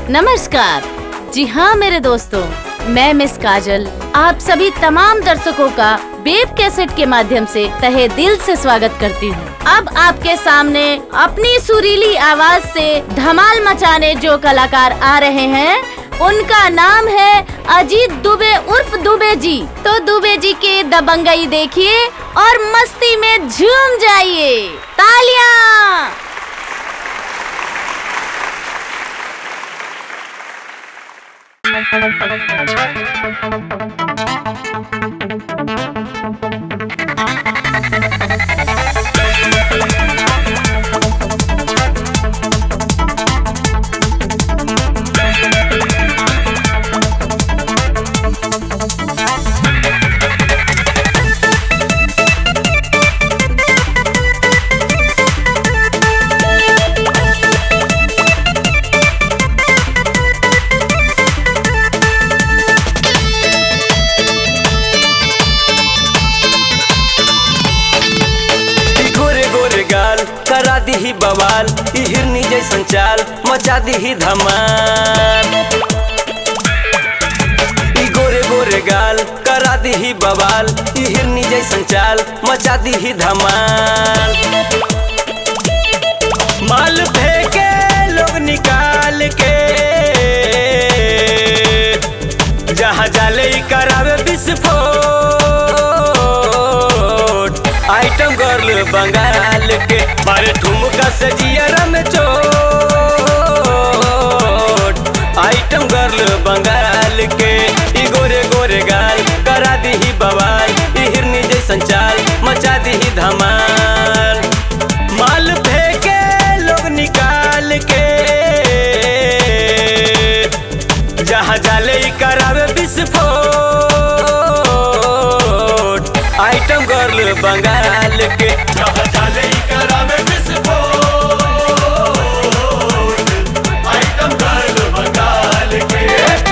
नमस्कार जी हाँ मेरे दोस्तों मैं मिस काजल आप सभी तमाम दर्शकों का बेब कैसेट के माध्यम से तहे दिल से स्वागत करती हूँ अब आपके सामने अपनी सुरीली आवाज से धमाल मचाने जो कलाकार आ रहे हैं उनका नाम है अजीत दुबे उर्फ दुबे जी तो दुबे जी के दबंगई देखिए और मस्ती में झूम जाइए तालियां ई गोरे गोरे गाल करा दीही बवाल ई हिरनी जैसन चाल मचा दीही धमाल ई गोरे गोरे गाल करा दीही बवाल ई हिरनी जैसन चाल मचा दीही धमाल माल फेंके लोग निकाल के जहाँ जाले ई करावे विस्फोट आइटम गर्ल बंगाल के मारे ठुमका से जियरा में चोट आइटम गर्ल बंगाल के ई गोरे गोरे गाल करा दीही बवाल ई हिरनी जैसन चाल मचा दीही धमाल माल फेंके लोग निकाल के जहाँ जाले ई करावे विस्फोट आइटम गर्ल बंगाल के जहाँ जाले ई करावे विस्फोट आइटम गर्ल बंगाल के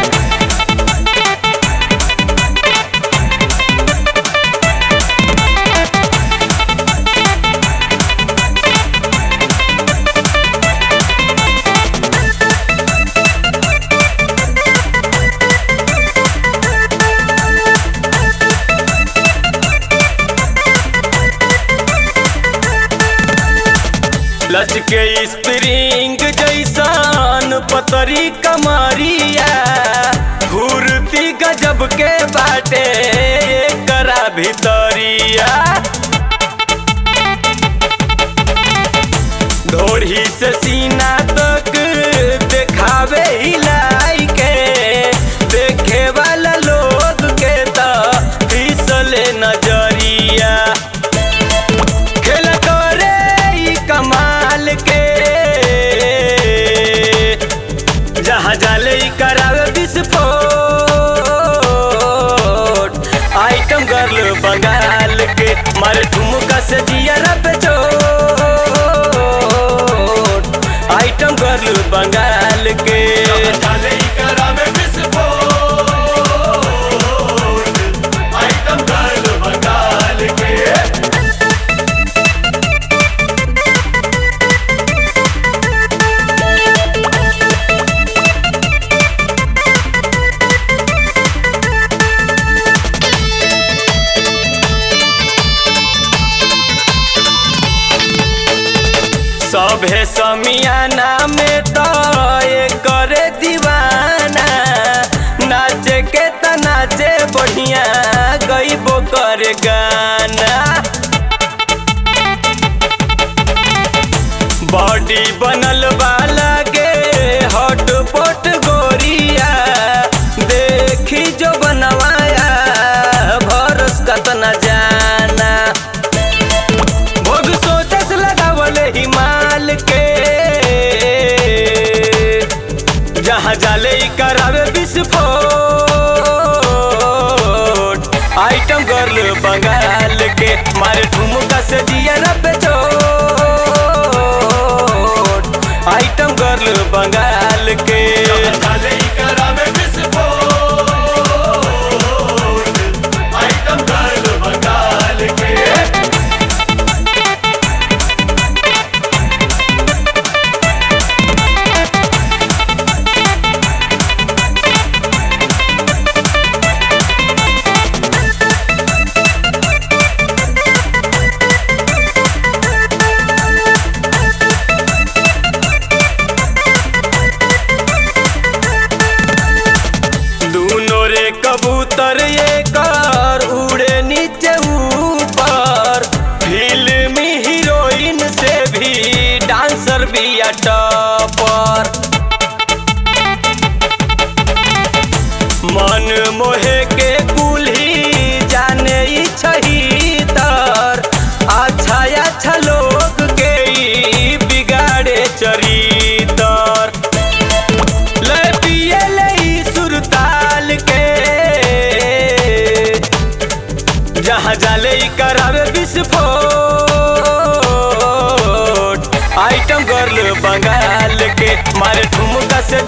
लचके स्प्रिंग जैसन पतरी कमरिया घूरती गजब के बाटे करा भितरिया ढोढ़ी से सीना तक देखावे हिलाई के देखे वाला लोग के तो फिसले नजरिया खेल करे ई कमाल के जहाँ जाले ई करावे विस्फोट आइटम गर्ल बंगाल के मारे ठुमका से दिया पे चोट आइटम गर्ल बंगाल के जहाँ जाले ई करावे विस्फोट आइटम गर्ल बंगाल के सभे समियाना में तो ये करे दीवाना नाचे के त नाचे बढ़िया गईबो करे गाना बॉडी बनल वाला के हॉट पोट गोरिया देखी जो बनवाया भरोस कतना जाना भोग सोचस लगावले हिमाल के जहाँ जाले ई करावे विस्फोट आइटम गर्ल बंगाल के मारे ठुमका से दिया पे चोट आइटम गर्ल बंगाल के जहाँ जाले ई करावे विस्फोट आइटम गर्ल बंगाल के ई करावे विस्फोट आइटम गर्ल बंगाल के मारे ठुमका से